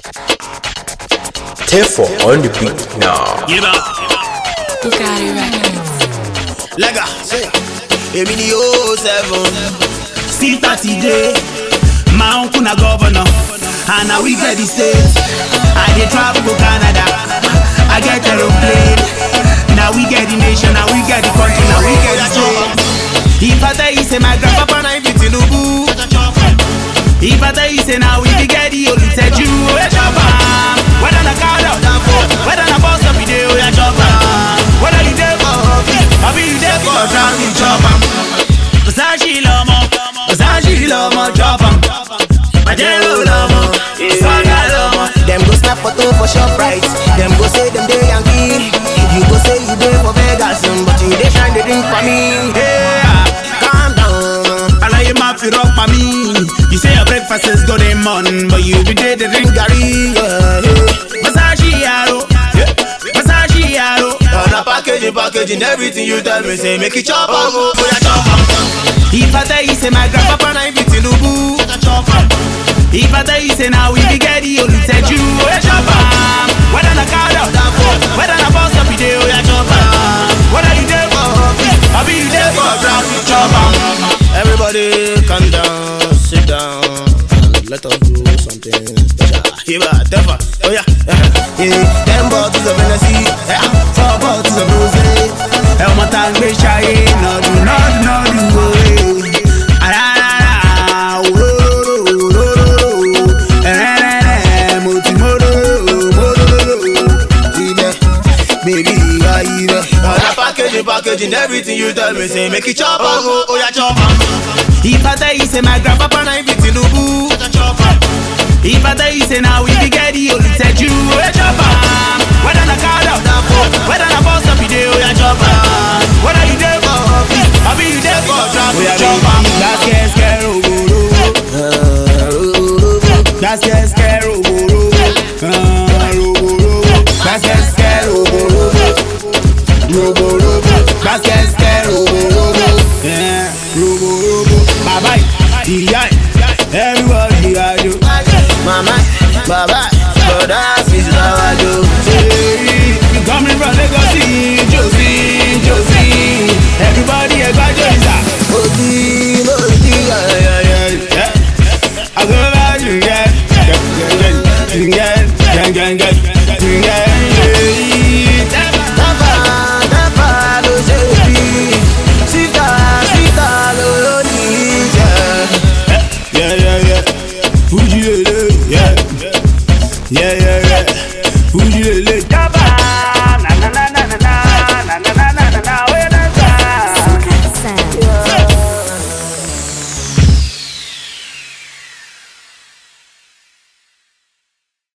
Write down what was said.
Therefore, on the beat now. Yeba, Bugatti Records. Lega, èmi ni o seven. still 30 day. My uncle na governor, and now we get the state. I dey travel go Canada, I get aeroplane. Now we get the nation, now we get the country, now we get the state. If I tell you say my grandpapa Papa na ibi Tinubu. If I tell you say now we be get the only tell you we chop am. Whether na car out, whether na bus stop you dey, we a chop am. Whether you dey for office, or be you dey for traffic, chop am. Versace lọmọ, Versace lọmọ chop am. Pajero lọmọ, Saga lọmọ. Dem go snap photo for Shoprite. Dem go say dem dey Yankee. You go say you dey for Vegas, um, but you dey shine the drink for me. Hey, Calm down. alaye ma fi rock pa mi. You say your breakfast is good in morning, but you be dey dey drink Gary, yeah, yeah. Versace yaro, Versace yaro. On a packaging, packaging, everything you tell me say make it chop am, oh, yeah, chop am. If I tell you say my grandpapa Papa na ibi Tinubu. If I tell you say now we be get the only tell you we chop am. Whether na car out, whether na bus stop you dey, we a chop am. Whether you dey for office, or be you dey for traffic, chop am. Everybody calm down, sit down, and let us do something special. Hiba, tefa, oh yeah, yeah. yeah. Ten bottles of Hennessy, yeah. four bottles of rosé. Ẹ ọmọ tá ń gbé ṣayé nọdún nọdún nọdún òwe. Àràràrà òróró ẹ̀rẹ́rẹ́rẹ́ mo ti móróró móróró. Ibẹ̀, baby, ìyá ibẹ̀. On a packaging, packaging, everything you tell me say make it chop am, oh, oh yeah, chop am. If I tell you say my grandpapa Papa na ibi Tinubu. If I tell you say now we be get the only tell you we chop am. Whether na car out, whether na bus stop you dey, we a chop am. Whether you dey for office, or be you dey for traffic, chop am. Basket scare ogoro, basket scare ogoro, ah, ogoro. Basket scare ogoro, ogoro. Basket scare ogoro, eh, ogoro. Bàbá yìí, ìyá yìí, everybody ajo. Mama, baba, brother, sister, wajo. Hey, you coming from Lagos, see, Josie, Josie. Everybody, everybody, Josie. Odi, odi, yeah, yeah, yeah. Yeah. I go back to get, get, get, get, get, get, get, get, get. Tafa, tafa ló ṣe bí. Síta, síta ló ló ní jẹ. Yeah, yeah, yeah. Fuji lele, yeah. Yeah, yeah, yeah. Fuji lele.